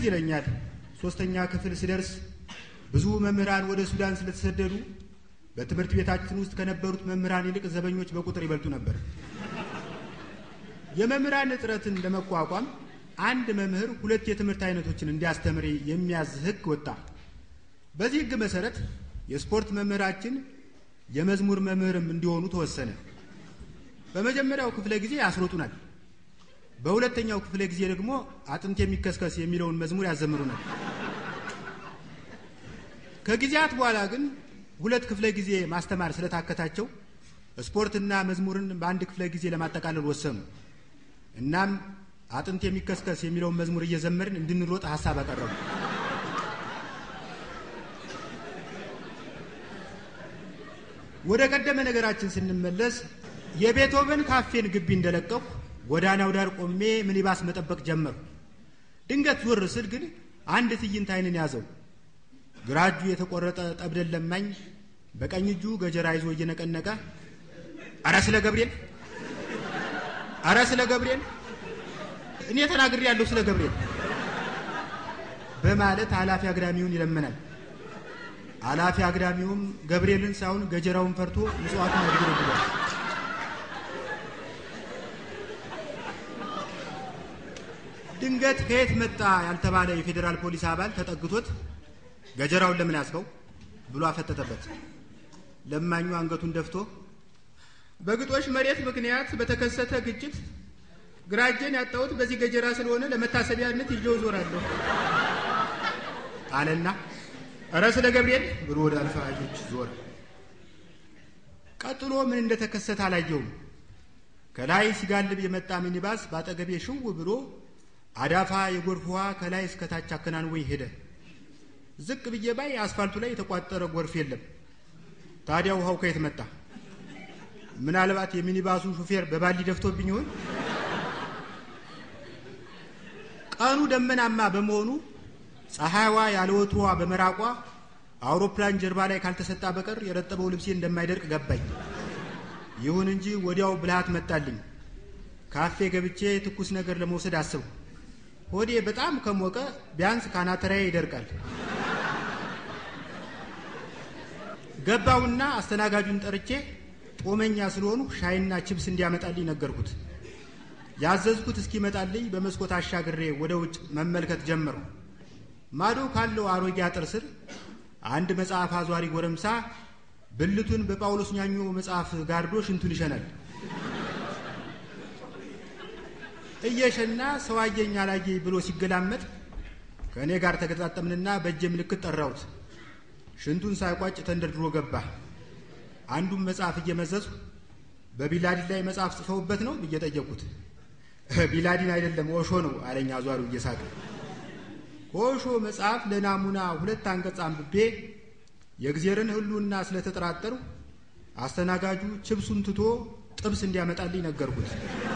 ይለኛል ሶስተኛ ክፍል ስደርስ ብዙ መምህራን ወደ ሱዳን ስለተሰደዱ በትምህርት ቤታችን ውስጥ ከነበሩት መምህራን ይልቅ ዘበኞች በቁጥር ይበልጡ ነበር። የመምህራን እጥረትን ለመቋቋም አንድ መምህር ሁለት የትምህርት አይነቶችን እንዲያስተምር የሚያዝ ሕግ ወጣ። በዚህ ሕግ መሰረት የስፖርት መምህራችን የመዝሙር መምህርም እንዲሆኑ ተወሰነ። በመጀመሪያው ክፍለ ጊዜ ያስሮጡናል። በሁለተኛው ክፍለ ጊዜ ደግሞ አጥንት የሚከስከስ የሚለውን መዝሙር ያዘምሩናል። ከጊዜያት በኋላ ግን ሁለት ክፍለ ጊዜ ማስተማር ስለታከታቸው ስፖርትና መዝሙርን በአንድ ክፍለ ጊዜ ለማጠቃለል ወሰኑ። እናም አጥንት የሚከስከስ የሚለውን መዝሙር እየዘመርን እንድንሮጥ ሀሳብ አቀረቡ። ወደ ቀደመ ነገራችን ስንመለስ የቤቶቨን ካፌን ግቢ እንደለቀኩ ጎዳናው ዳር ቆሜ ሚኒባስ መጠበቅ ጀመሩ። ድንገት ዞር ስል ግን አንድ ትዕይንት ዓይንን ያዘው። ግራ እጁ የተቆረጠ ጠብደን ለማኝ በቀኝ እጁ ገጀራ ይዞ እየነቀነቀ አረ ስለ ገብርኤል፣ አረ ስለ ገብርኤል እኔ ተናግሬ ያለሁ ስለ ገብርኤል በማለት ኃላፊ አግዳሚውን ይለመናል። ኃላፊ አግዳሚውም ገብርኤልን ሳይሆን ገጀራውን ፈርቶ ምጽዋቱን ያድገለግሏል። ድንገት ከየት መጣ ያልተባለ የፌዴራል ፖሊስ አባል ተጠግቶት ገጀራውን ለምን ያዝከው ብሎ አፈጠጠበት። ለማኙ አንገቱን ደፍቶ በግጦሽ መሬት ምክንያት በተከሰተ ግጭት ግራ እጄን ያጣሁት በዚህ ገጀራ ስለሆነ ለመታሰቢያነት ይዤው ዞራለሁ አለና እረ ስለ ገብርኤል ብሎ ወደ አልፈራጆች ዞረ። ቀጥሎ ምን እንደተከሰተ አላየውም። ከላይ ሲጋልብ የመጣ ሚኒባስ በአጠገቤ ሽው ብሎ አዳፋ የጎርፍ ውሃ ከላይ እስከታች አከናንወኝ ሄደ። ዝቅ ብዬ ባይ አስፋልቱ ላይ የተቋጠረ ጎርፍ የለም። ታዲያ ውሃው ከየት መጣ? ምናልባት የሚኒባሱ ሹፌር በባሊ ደፍቶብኝ ይሆን? ቀኑ ደመናማ በመሆኑ ፀሐይዋ ያለ ወትሮዋ በመራቋ አውሮፕላን ጀርባ ላይ ካልተሰጣ በቀር የረጠበው ልብሴ እንደማይደርቅ ገባኝ። ይሁን እንጂ ወዲያው ብልሃት መጣልኝ። ካፌ ገብቼ ትኩስ ነገር ለመውሰድ አስብኩ። ሆዴ በጣም ከሞቀ ቢያንስ ካናተራዬ ይደርቃል። ገባውና አስተናጋጁን ጠርቼ ጦመኛ ስለሆኑ ሻይና ችብስ እንዲያመጣልኝ ነገርኩት። ያዘዝኩት እስኪመጣልኝ በመስኮት አሻግሬ ወደ ውጭ መመልከት ጀመሩ። ማዶ ካለው አሮጌ አጥር ስር አንድ መጽሐፍ አዟሪ ጎረምሳ ብልቱን በጳውሎስ ኛኞ መጽሐፍ ጋርዶ ሽንቱን ይሸናል። እየሸና ሰው አየኝ አላየኝ ብሎ ሲገላመጥ ከእኔ ጋር ተገጣጠምንና በእጄ ምልክት ጠራሁት። ሽንቱን ሳይቋጭ ተንደርድሮ ገባ። አንዱን መጽሐፍ እየመዘዝኩ በቢላዲን ላይ መጽሐፍ ጽፈውበት ነው ብዬ ጠየቅኩት። ቢላዲን አይደለም ኦሾ ነው አለኝ አዟሪው እየሳቀ። ከኦሾ መጽሐፍ ለናሙና ሁለት አንቀጽ አንብቤ የእግዜርን ሕልውና ስለተጠራጠሩ አስተናጋጁ ችብሱን ትቶ ጥብስ እንዲያመጣልኝ ነገርኩት።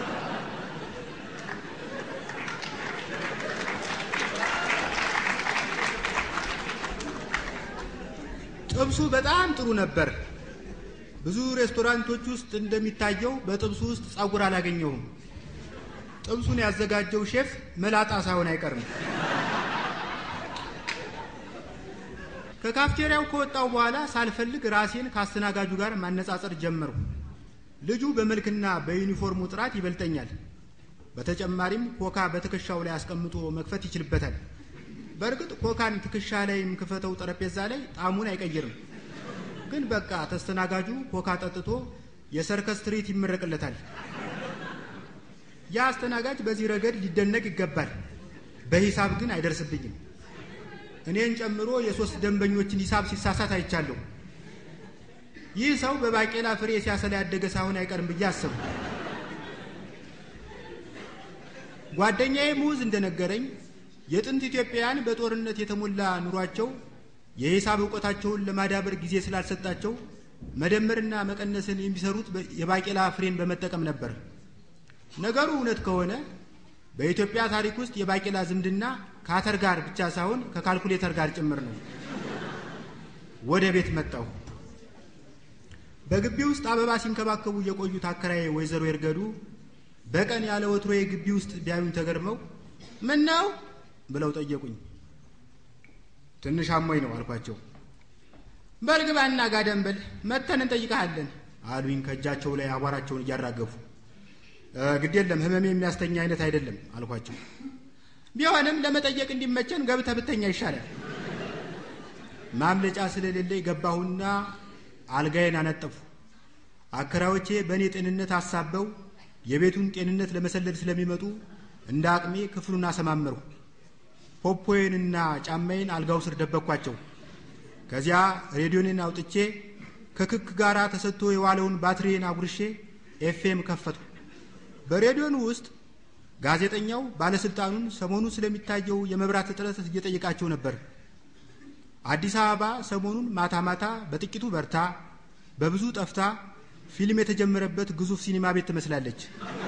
ጥብሱ በጣም ጥሩ ነበር። ብዙ ሬስቶራንቶች ውስጥ እንደሚታየው በጥብሱ ውስጥ ጸጉር አላገኘሁም። ጥብሱን ያዘጋጀው ሼፍ መላጣ ሳይሆን አይቀርም። ከካፍቴሪያው ከወጣው በኋላ ሳልፈልግ ራሴን ከአስተናጋጁ ጋር ማነጻጸር ጀመርኩ። ልጁ በመልክና በዩኒፎርሙ ጥራት ይበልጠኛል። በተጨማሪም ኮካ በትከሻው ላይ አስቀምጦ መክፈት ይችልበታል። በእርግጥ ኮካን ትከሻ ላይም ክፈተው ጠረጴዛ ላይ ጣዕሙን አይቀይርም። ግን በቃ ተስተናጋጁ ኮካ ጠጥቶ የሰርከስ ትርኢት ይመረቅለታል። ያ አስተናጋጅ በዚህ ረገድ ሊደነቅ ይገባል። በሂሳብ ግን አይደርስብኝም። እኔን ጨምሮ የሶስት ደንበኞችን ሂሳብ ሲሳሳት አይቻለሁ። ይህ ሰው በባቄላ ፍሬ ሲያሰላ ያደገ ሳይሆን አይቀርም ብዬ አሰብኩ። ጓደኛዬ ሙዝ እንደነገረኝ የጥንት ኢትዮጵያውያን በጦርነት የተሞላ ኑሯቸው የሂሳብ እውቀታቸውን ለማዳበር ጊዜ ስላልሰጣቸው መደመርና መቀነስን የሚሰሩት የባቄላ ፍሬን በመጠቀም ነበር። ነገሩ እውነት ከሆነ በኢትዮጵያ ታሪክ ውስጥ የባቄላ ዝምድና ከአተር ጋር ብቻ ሳይሆን ከካልኩሌተር ጋር ጭምር ነው። ወደ ቤት መጣሁ። በግቢ ውስጥ አበባ ሲንከባከቡ የቆዩት አከራዬ ወይዘሮ ይርገዱ በቀን ያለ ወትሮዬ ግቢ ውስጥ ቢያዩኝ ተገርመው ምን ነው ብለው ጠየቁኝ። ትንሽ አሞኝ ነው አልኳቸው። በልግባና ጋደም ብል መተን እንጠይቀሃለን አሉኝ ከእጃቸው ላይ አቧራቸውን እያራገፉ። ግድ የለም ህመሜ የሚያስተኛ አይነት አይደለም አልኳቸው። ቢሆንም ለመጠየቅ እንዲመቸን ገብተህ ብተኛ ይሻላል። ማምለጫ ስለሌለ ገባሁና አልጋዬን አነጠፉ። አከራዮቼ በእኔ ጤንነት አሳበው የቤቱን ጤንነት ለመሰለል ስለሚመጡ እንደ አቅሜ ክፍሉን አሰማመርሁ። ፖፖዬንና ጫማዬን አልጋው ስር ደበቅኳቸው። ከዚያ ሬዲዮኔን አውጥቼ ከክክ ጋር ተሰጥቶ የዋለውን ባትሪዬን አጉርሼ ኤፍኤም ከፈትኩ። በሬዲዮኑ ውስጥ ጋዜጠኛው ባለስልጣኑን ሰሞኑን ስለሚታየው የመብራት እጥረት እየጠየቃቸው ነበር። አዲስ አበባ ሰሞኑን ማታ ማታ በጥቂቱ በርታ፣ በብዙ ጠፍታ ፊልም የተጀመረበት ግዙፍ ሲኒማ ቤት ትመስላለች።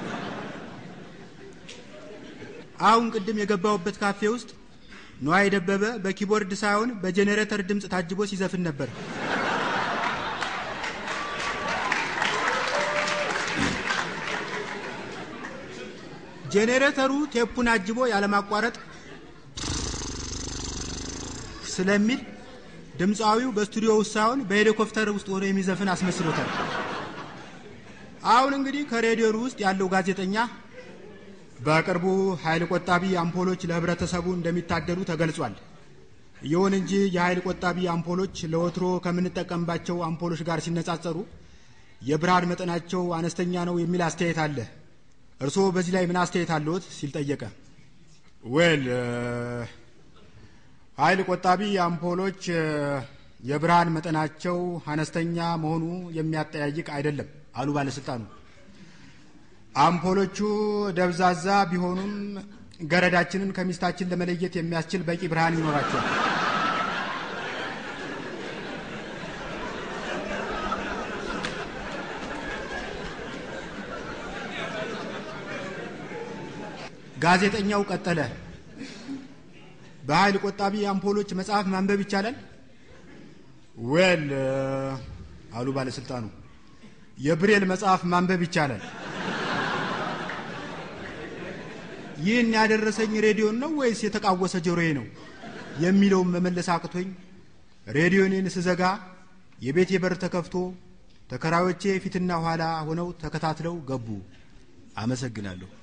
አሁን ቅድም የገባሁበት ካፌ ውስጥ ነዋይ ደበበ በኪቦርድ ሳይሆን በጄኔሬተር ድምፅ ታጅቦ ሲዘፍን ነበር። ጄኔሬተሩ ቴፑን አጅቦ ያለማቋረጥ ስለሚል ድምፃዊው በስቱዲዮ ውስጥ ሳይሆን በሄሊኮፕተር ውስጥ ሆኖ የሚዘፍን አስመስሎታል። አሁን እንግዲህ ከሬዲዮኑ ውስጥ ያለው ጋዜጠኛ በቅርቡ ኃይል ቆጣቢ አምፖሎች ለህብረተሰቡ እንደሚታደሉ ተገልጿል። ይሁን እንጂ የኃይል ቆጣቢ አምፖሎች ለወትሮ ከምንጠቀምባቸው አምፖሎች ጋር ሲነጻጸሩ የብርሃን መጠናቸው አነስተኛ ነው የሚል አስተያየት አለ። እርስዎ በዚህ ላይ ምን አስተያየት አለዎት? ሲል ጠየቀ። ዌል ኃይል ቆጣቢ አምፖሎች የብርሃን መጠናቸው አነስተኛ መሆኑ የሚያጠያይቅ አይደለም አሉ ባለስልጣኑ። አምፖሎቹ ደብዛዛ ቢሆኑም ገረዳችንን ከሚስታችን ለመለየት የሚያስችል በቂ ብርሃን ይኖራቸዋል። ጋዜጠኛው ቀጠለ። በኃይል ቆጣቢ አምፖሎች መጽሐፍ ማንበብ ይቻላል? ዌል አሉ ባለስልጣኑ፣ የብሬል መጽሐፍ ማንበብ ይቻላል። ይህን ያደረሰኝ ሬዲዮን ነው ወይስ የተቃወሰ ጆሮዬ ነው የሚለውን መመለስ አቅቶኝ ሬዲዮኔን ስዘጋ የቤቴ በር ተከፍቶ ተከራዮቼ ፊትና ኋላ ሆነው ተከታትለው ገቡ። አመሰግናለሁ።